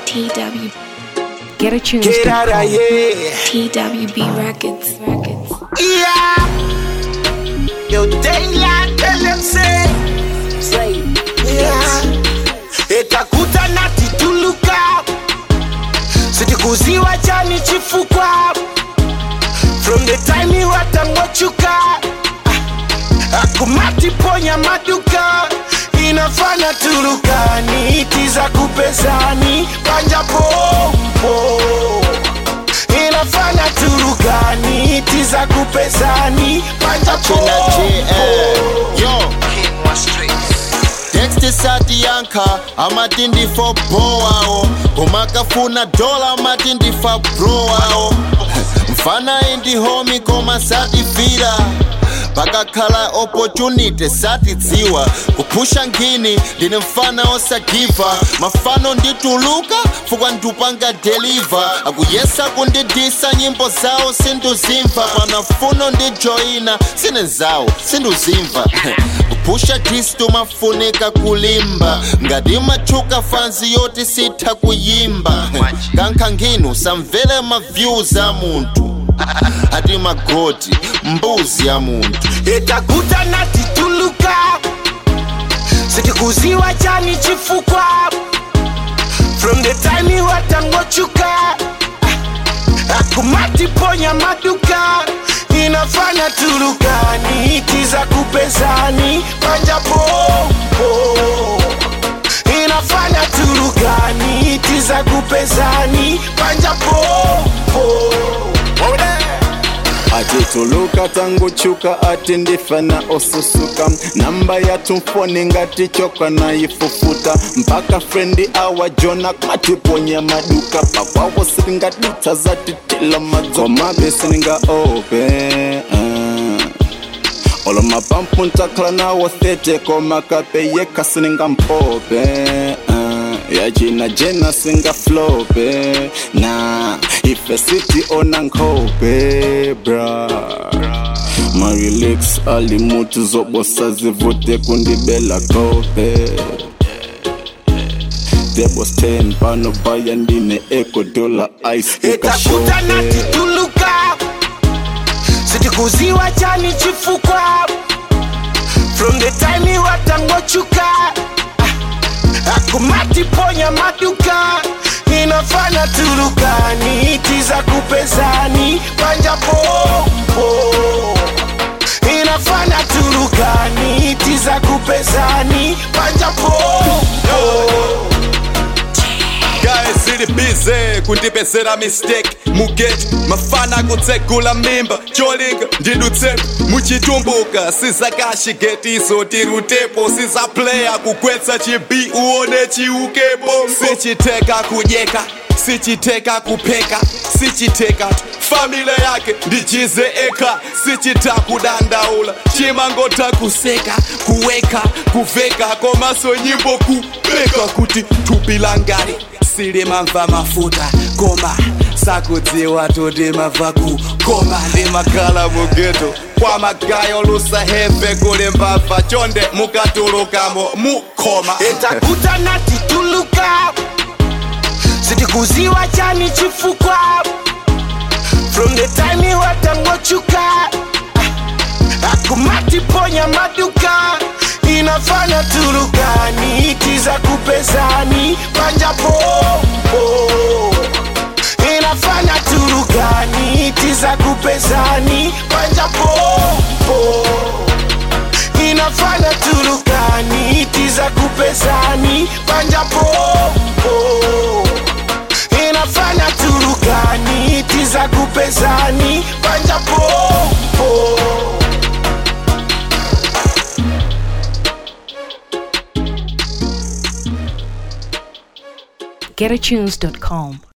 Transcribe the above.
TW Get a tunes. Get out of here. TWB Records Records. Yeah. Yo, daylight, tell them say. Yeah. Etakuta na tituluka. Sitikuziwa chani chifukwa. From the time you watangochuka. Akumati ponya maduka. Inafanya turukani tiza kupezani panja pompo inafanya turukani tiza kupezani panja pompo Yo, Dexter Sadianka amatindi for boao komakafuna dola amatindi fa broao mfana indi homi koma satifira pakakhala opportunity satidziwa kupusha ngini ndine mfana osagiva mafano ndituluka fukwa ndupanga deliver akuyesa kundidisa nyimbo zawo sinduzimva panafuno ndijoyina sine zawo sinduzimva kupusha kristu mafunika kulimba ngati machuka fanzi yoti sitha kuyimba kankha nginu samvere maviews a munthu ati magoti mbuzi ya munthu etakuta na tituluka sitikuziwa chani chifukwa from the time watangochuka akumati ponya maduka inafanya turukani tiza kupezani panja pompo inafanya turukani tiza kupezani panja pompo atituluka tangu chuka ati ndifana osusuka namba yatumfoni ngati choka nayifufuta mpaka frendi awa jona matiponya maduka pakwawo siringadutsa zatitila madzomabe siringa ope uh. olo mapampu ntakhala nawo thete komakape yekha siringa mpope uh. yachina jena singa flope na ife siti ona nkhope bra marilix alimutu zobosa zivute kundibela kope debos 10 pano baya ndine ekodola ice etakuta na ikashope tituluka sitikuziwa chani chifukwa from the time watangochuka akumati ponya maduka inafanya turukani tiza kupezani panja pompo inafanya turukani tiza kupezani panja pompo guys zili bize kundipezera mistake mugeti mafana kutsegula mimba cholinga ndidutsepo muchitumbuka sizakashigetiso tirutepo sizaplaya kugwetsa chibi uone chiukepo sichiteka kudyeka sichiteka kupeka sichiteka tu famile yake ndichize eka sichita kudandaula chimangota kuseka kuweka kuveka komaso nyimbo kubeka kuti thupi langari silimamva mafuta koma sakudziwa toti mabva ku koma ndimakhala mugeto kwa magayo lusaheve kuli mbava chonde mukatulukamo mukhoma etakuta na tituluka sitikuziwa chani chifukwa from the time watangochuka akumati ponya maduka inafanya turukani tiza kupezani panja pompo inafanya turukani tiza kupezani panja pompo inafanya turukani tiza kupezani panja pompo inafanya turukani tiza kupezani panja pompo GetAtunes.com.